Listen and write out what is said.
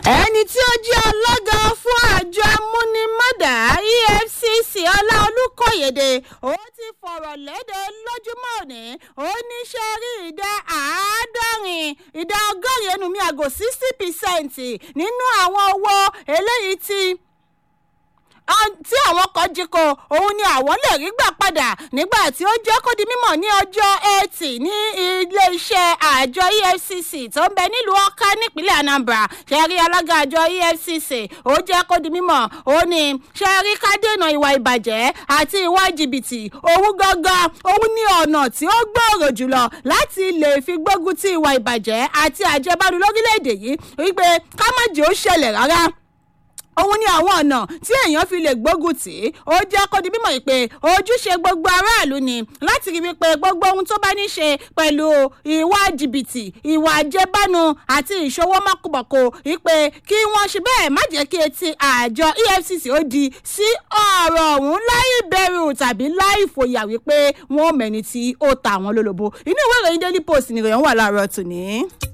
ẹni tí ó jẹ́ alága fún àjọ amúnimọ́dà efcc ọláolùkọ́yèdè ó ti fọ̀rọ̀ léde lójúmọ́ òní ó ní ṣe rí ìdá àádọ́rin ìdá ọgọ́rin ẹnu mi àgò sixty percent nínú àwọn owó eléyìí tí tí àwọn kan jí ko òun ni àwọn lè rí gbà padà nígbà tí ó jẹ́ kó di mímọ̀ ní ọjọ́ ẹtì ní iléeṣẹ́ àjọ efcc tó ń bẹ nílùú ọ̀ká nípínlẹ̀ anambra ṣẹ́rí alága àjọ efcc ó jẹ́ kó di mímọ̀ ó ní ṣẹ́rí ká dènà ìwà ìbàjẹ́ àti ìwà jìbìtì òun gangan òun ní ọ̀nà tí ó gbòòrò jùlọ láti lè fi gbógun ti ìwà ìbàjẹ́ àti àjẹbánu lórílẹ̀‐èdè yìí wípé ká má jẹ́ ó ṣẹlẹ̀ rárá òun ni àwọn ọ̀nà tí èèyàn fi lè gbógun tì í ó jẹ́ kó di mímọ̀ pé ojúṣe gbogbo aráàlú ni láti rí wípé gbogbo ohun tó bá ní ṣe pẹ̀lú ìwà jìbìtì ìwà àjẹbánu àti ìṣòwò mọ́kùmọ̀kù wípé kí wọ́n ṣe bẹ́ẹ̀ má jẹ́ kí etí àjọ efcc ó di sí ọ̀rọ̀ ọ̀hún láì bẹ̀rù tàbí láì fòyà wípé wọ́n mẹ́ni tí ó ta àwọn lólobó inú ìwé ìròyìn daily post nìròyìn wà láàárọ̀ tòní.